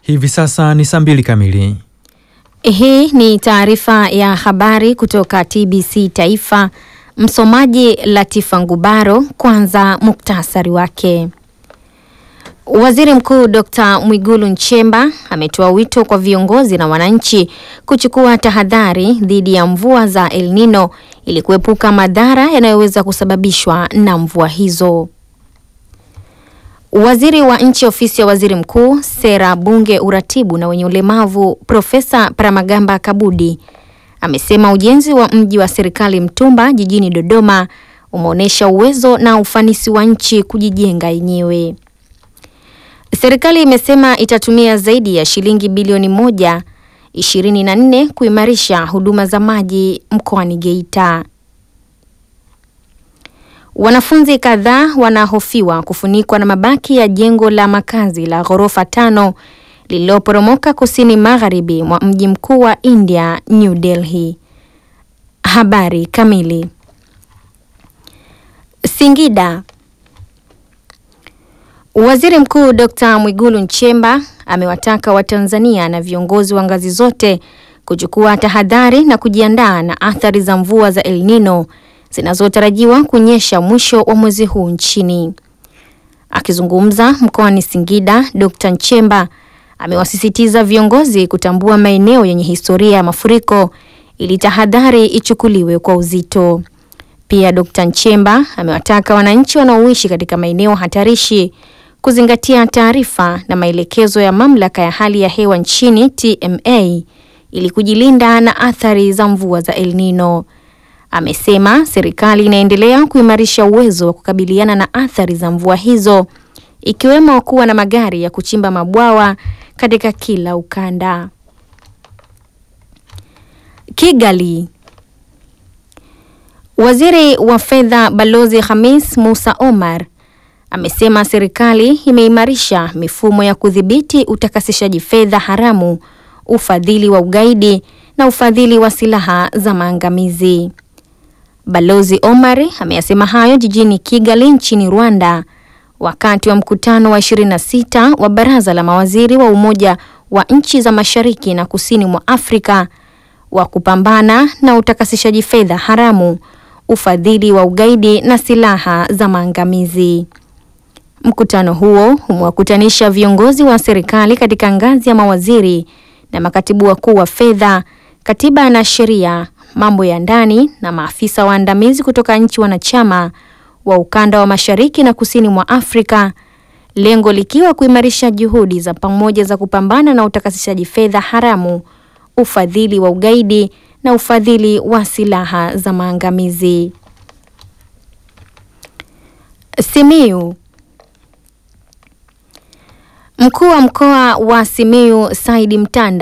Hivi sasa ni saa mbili kamili. Hii ni taarifa ya habari kutoka TBC Taifa. Msomaji Latifa Ngubaro. Kwanza muktasari wake. Waziri Mkuu Dr. Mwigulu Nchemba ametoa wito kwa viongozi na wananchi kuchukua tahadhari dhidi ya mvua za El Nino ili kuepuka madhara yanayoweza kusababishwa na mvua hizo. Waziri wa Nchi Ofisi ya Waziri Mkuu, Sera, Bunge, Uratibu na wenye ulemavu, Profesa Paramagamba Kabudi amesema ujenzi wa mji wa serikali Mtumba jijini Dodoma umeonyesha uwezo na ufanisi wa nchi kujijenga yenyewe. Serikali imesema itatumia zaidi ya shilingi bilioni moja ishirini na nne kuimarisha huduma za maji mkoani Geita. Wanafunzi kadhaa wanahofiwa kufunikwa na mabaki ya jengo la makazi la ghorofa tano lililoporomoka kusini magharibi mwa mji mkuu wa India, New Delhi. Habari kamili. Singida. Waziri Mkuu Dr. Mwigulu Nchemba amewataka Watanzania na viongozi wa ngazi zote kuchukua tahadhari na kujiandaa na athari za mvua za El Nino zinazotarajiwa kunyesha mwisho wa mwezi huu nchini. Akizungumza mkoani Singida, Dr. Nchemba amewasisitiza viongozi kutambua maeneo yenye historia ya mafuriko ili tahadhari ichukuliwe kwa uzito. Pia Dr. Nchemba amewataka wananchi wanaoishi katika maeneo hatarishi kuzingatia taarifa na maelekezo ya mamlaka ya hali ya hewa nchini TMA ili kujilinda na athari za mvua za El Nino. Amesema serikali inaendelea kuimarisha uwezo wa kukabiliana na athari za mvua hizo ikiwemo kuwa na magari ya kuchimba mabwawa katika kila ukanda. Kigali. Waziri wa Fedha Balozi Hamis Musa Omar amesema serikali imeimarisha mifumo ya kudhibiti utakasishaji fedha haramu, ufadhili wa ugaidi na ufadhili wa silaha za maangamizi. Balozi Omar ameyasema hayo jijini Kigali nchini Rwanda wakati wa mkutano wa 26 wa Baraza la Mawaziri wa Umoja wa Nchi za Mashariki na Kusini mwa Afrika wa kupambana na utakasishaji fedha haramu, ufadhili wa ugaidi na silaha za maangamizi. Mkutano huo umewakutanisha viongozi wa serikali katika ngazi ya mawaziri na makatibu wakuu wa fedha, katiba na sheria, mambo ya ndani na maafisa waandamizi kutoka nchi wanachama wa ukanda wa Mashariki na Kusini mwa Afrika, lengo likiwa kuimarisha juhudi za pamoja za kupambana na utakasishaji fedha haramu, ufadhili wa ugaidi na ufadhili wa silaha za maangamizi. Simiyu. Mkuu wa mkoa wa Simiyu Saidi Mtanda